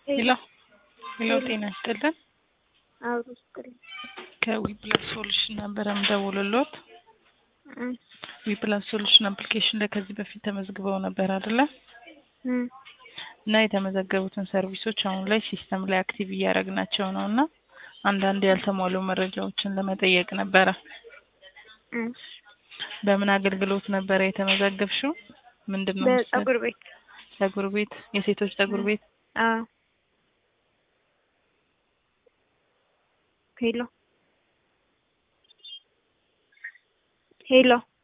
ሄሎ ሄሎ፣ ጤና ይስጥልን። አብሮ ይስጥልኝ። ከዊፕላስ ሶሉሽን ነበረ የምደውልልዎት። እም ዊፕላስ ሶሉሽን አፕሊኬሽን ላይ ከዚህ በፊት ተመዝግበው ነበር አይደለ? እም እና የተመዘገቡትን ሰርቪሶች አሁን ላይ ሲስተም ላይ አክቲቭ እያደረግናቸው ነው እና አንዳንድ ያልተሟሉ መረጃዎችን ለመጠየቅ ነበረ። እም በምን አገልግሎት ነበረ የተመዘገብሽው? ምንድን ነው? በጸጉር ቤት ጸጉር ቤት፣ የሴቶች ጸጉር ቤት። አዎ። ሄሎ ሄሎ